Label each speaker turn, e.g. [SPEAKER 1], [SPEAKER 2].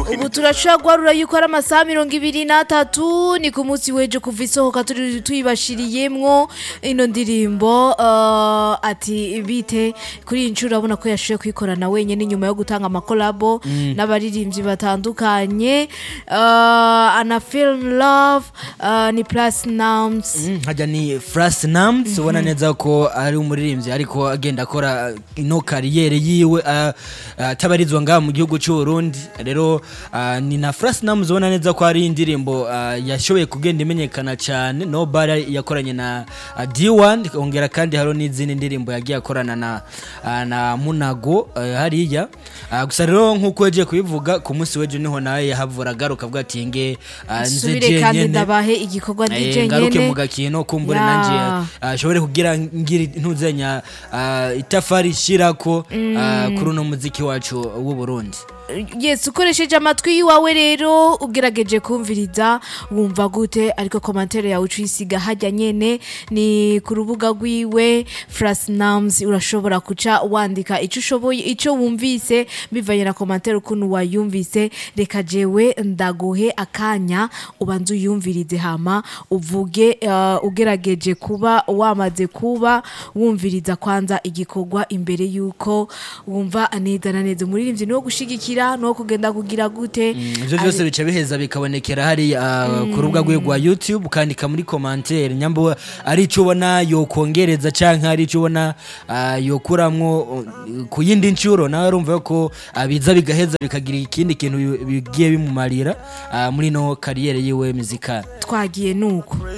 [SPEAKER 1] ubu turashobora guharura yuko ari amasaha mirongo ibiri n'atatu ni ku munsi w'ejo kuva isohoka turi tuyibashiriyemwo ino ndirimbo uh, ati bite kuri iyi nshuro urabona ko yashoboye kuyikorana wenyine nyuma yo gutanga amakolabo n'abaririmbyi batandukanye uh, ana film love uh, ni platinums
[SPEAKER 2] Mm, hajya ni Frasnams ubona neza ko ari umuririmbyi ariko agenda akora ino kariyeri yiwe ah, ah, atabarizwa ngaha mu gihugu cy'u Burundi rero ah, ni na Frasnams ubona neza ko ari indirimbo ah, yashoboye kugenda imenyekana cyane no bara yakoranye na ah, D1 ongera kandi hariho n'izindi ndirimbo yagiye akorana na ah, na Munago ah, hariya Ah, gusa rero nk'uko yagiye kubivuga ku munsi w'ejo niho nawe yahavura agaruka avuga ati nge ah, nze
[SPEAKER 1] subire kandi
[SPEAKER 2] jenyene
[SPEAKER 1] ndabahe igikorwa ndi
[SPEAKER 2] Eh, ngaruke
[SPEAKER 1] jenyene
[SPEAKER 2] mu gakino kumbure
[SPEAKER 1] Ya.
[SPEAKER 2] nanje ashobore kugira ngira ntuzenya ah, itafari shirako ah, kuri uno muziki wacu w'u Burundi
[SPEAKER 1] yes ukoresheje amatwi yiwawe rero ugerageje kumviriza wumva gute ariko komantere yawe ucuyisiga hajya nyene ni ku rubuga rwiwe frasnams urashobora kuca wandika ico ushoboye ico wumvise bivanye na komantere ukuntu wayumvise reka jewe ndaguhe akanya ubanze uyumvirize hama uvuge uh, ugerageje kuba wamaze kuba wumviriza kwanza igikorwa imbere yuko wumva neza na neza umuririmbyi ni wo gushigikira ni wo kugenda kugira gute
[SPEAKER 2] ivyo byose bica biheza bikabonekera hari ah, ku rubuga rwe rwa youtube ukandika muri commentaire nyamba ari ico ubona yokongereza canke ari ico ubona ah, yokuramwo uh, ku yindi ncuro nawe urumva ko ah, biza bigaheza bikagira ikindi kintu bigiye bimumarira ah, muri no kariyeri yiwe muzikali
[SPEAKER 1] twagiye nuko